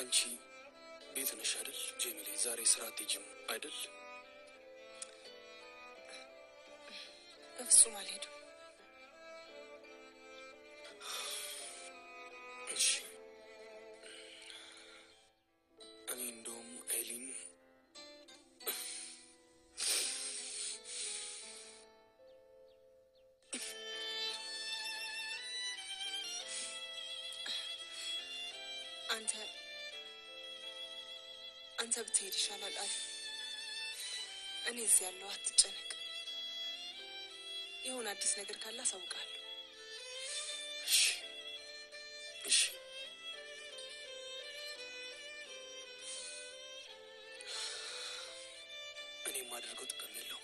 አንቺ ቤት ነሽ አይደል ጄሚሌ? ዛሬ ስራ አትሄጂም አይደል? በፍጹም አልሄድም። እሺ። እኔ እንደውም አይሊን አንተ አንተ ብትሄድ ይሻላል አለ። እኔ እዚህ ያለው አትጨነቅ። የሆነ አዲስ ነገር ካለ አሳውቃለሁ። እሺ፣ እሺ። እኔ የማደርገው ጥቅም የለውም።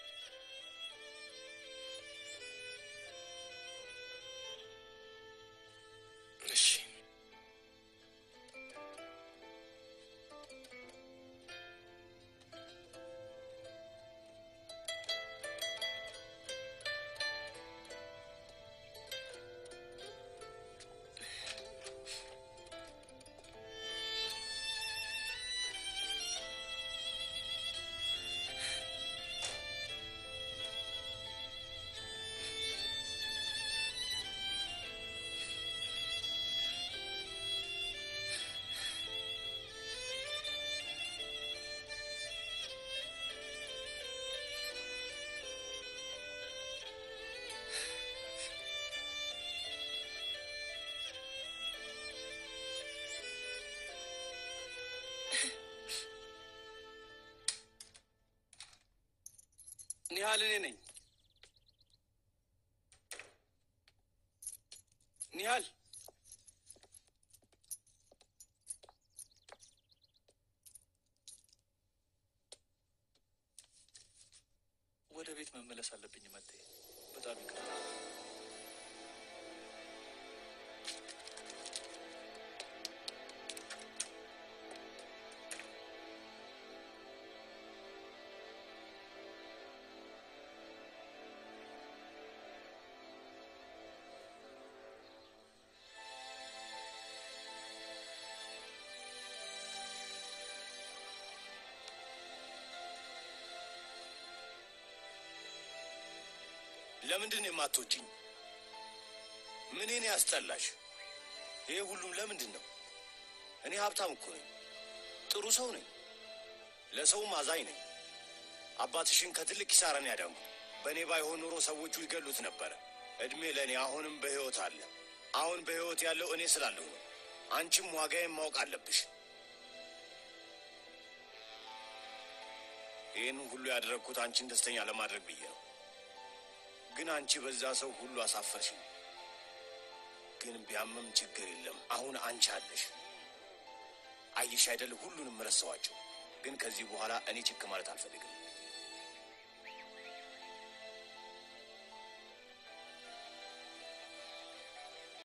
እሺ ኒሃል እኔ ነኝ። ኒሃል ወደ ቤት መመለስ አለብኝ። መጤ በጣም ይቅርታ። ለምንድን ነው የማትወጂኝ? ምኔን ያስጠላሽ? ይሄ ሁሉም ለምንድን ነው? እኔ ሀብታም እኮ ነኝ፣ ጥሩ ሰው ነኝ፣ ለሰውም አዛኝ ነኝ። አባትሽን ከትልቅ ኪሳራን ያዳንኩ። በእኔ ባይሆን ኖሮ ሰዎቹ ይገሉት ነበረ። እድሜ ለእኔ አሁንም በሕይወት አለ። አሁን በሕይወት ያለው እኔ ስላለሁ ነው። አንቺም ዋጋዬን ማወቅ አለብሽ። ይህን ሁሉ ያደረግኩት አንቺን ደስተኛ ለማድረግ ብዬ ነው። ግን አንቺ በዛ ሰው ሁሉ አሳፈርሽኝ። ግን ቢያመም ችግር የለም። አሁን አንቺ አለሽ። አየሽ አይደል? ሁሉንም ረሳኋቸው። ግን ከዚህ በኋላ እኔ ችክ ማለት አልፈልግም።